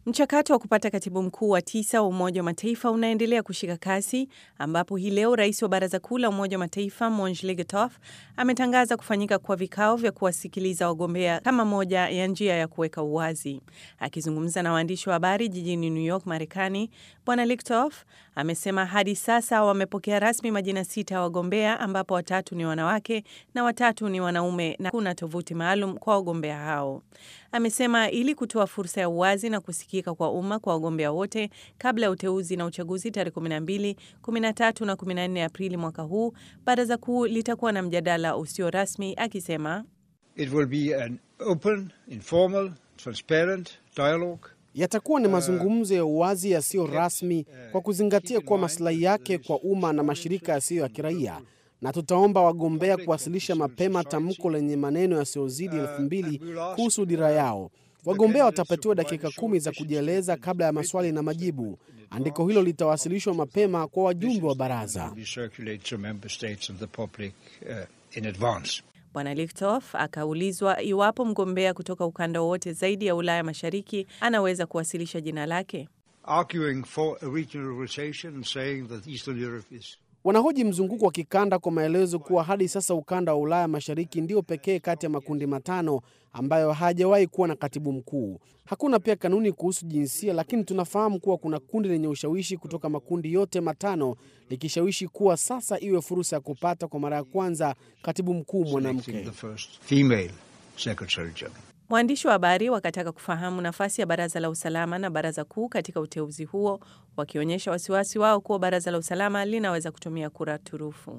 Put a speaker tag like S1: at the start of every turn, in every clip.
S1: Mchakato wa kupata katibu mkuu wa tisa wa Umoja wa Mataifa unaendelea kushika kasi ambapo hii leo rais wa Baraza Kuu la Umoja wa Mataifa Monj Legatov ametangaza kufanyika kwa vikao vya kuwasikiliza wagombea kama moja ya njia ya kuweka uwazi. Akizungumza na waandishi wa habari jijini New York, Marekani, Bwana Legatov amesema hadi sasa wamepokea rasmi majina sita ya wagombea ambapo watatu ni wanawake na watatu ni wanaume na kuna tovuti maalum kwa wagombea hao. Amesema ili kutoa fursa ya uwazi na kusikika kwa umma kwa wagombea wote kabla ya uteuzi na uchaguzi tarehe 12, 13 na 14 Aprili mwaka huu, baraza kuu litakuwa na mjadala usio rasmi, akisema
S2: It will be an open, informal, transparent dialogue.
S3: Yatakuwa ni mazungumzo ya uwazi yasiyo rasmi kwa kuzingatia kuwa maslahi yake kwa umma na mashirika yasiyo ya kiraia na tutaomba wagombea kuwasilisha mapema tamko lenye maneno yasiyozidi elfu mbili kuhusu dira yao. Wagombea watapatiwa dakika kumi za kujieleza kabla ya maswali na majibu. Andiko hilo litawasilishwa mapema kwa wajumbe wa baraza.
S1: Bwana Lichthof akaulizwa iwapo mgombea kutoka ukanda wowote zaidi ya Ulaya Mashariki anaweza kuwasilisha jina lake.
S3: Wanahoji mzunguko wa kikanda kwa maelezo kuwa hadi sasa ukanda wa Ulaya Mashariki ndio pekee kati ya makundi matano ambayo hajawahi kuwa na katibu mkuu. Hakuna pia kanuni kuhusu jinsia, lakini tunafahamu kuwa kuna kundi lenye ushawishi kutoka makundi yote matano likishawishi kuwa sasa iwe fursa ya kupata kwa mara ya kwanza katibu mkuu mwanamke.
S1: Waandishi wa habari wakataka kufahamu nafasi ya baraza la usalama na baraza kuu katika uteuzi huo, wakionyesha wasiwasi wao kuwa baraza la usalama linaweza kutumia kura turufu.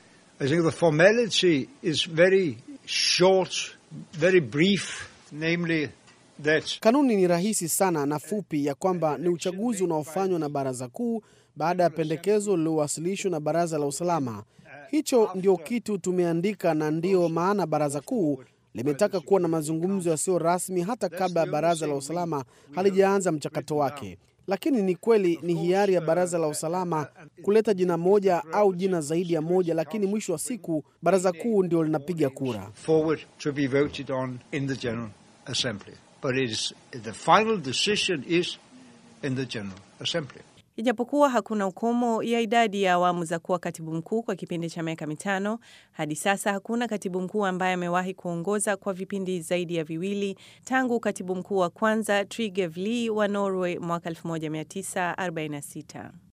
S3: Kanuni ni rahisi sana na fupi, ya kwamba ni uchaguzi unaofanywa na baraza kuu baada ya pendekezo lililowasilishwa na baraza la usalama. Hicho ndio kitu tumeandika, na ndiyo maana baraza kuu limetaka kuwa na mazungumzo yasiyo rasmi hata kabla ya baraza la usalama halijaanza mchakato wake. Lakini ni kweli ni hiari ya baraza la usalama kuleta jina moja au jina zaidi ya moja, lakini mwisho wa siku baraza kuu ndio linapiga kura.
S1: Ijapokuwa hakuna ukomo ya idadi ya awamu za kuwa katibu mkuu kwa kipindi cha miaka mitano, hadi sasa hakuna katibu mkuu ambaye amewahi kuongoza kwa vipindi zaidi ya viwili tangu katibu mkuu wa kwanza Trygve Lie wa Norway mwaka 1946.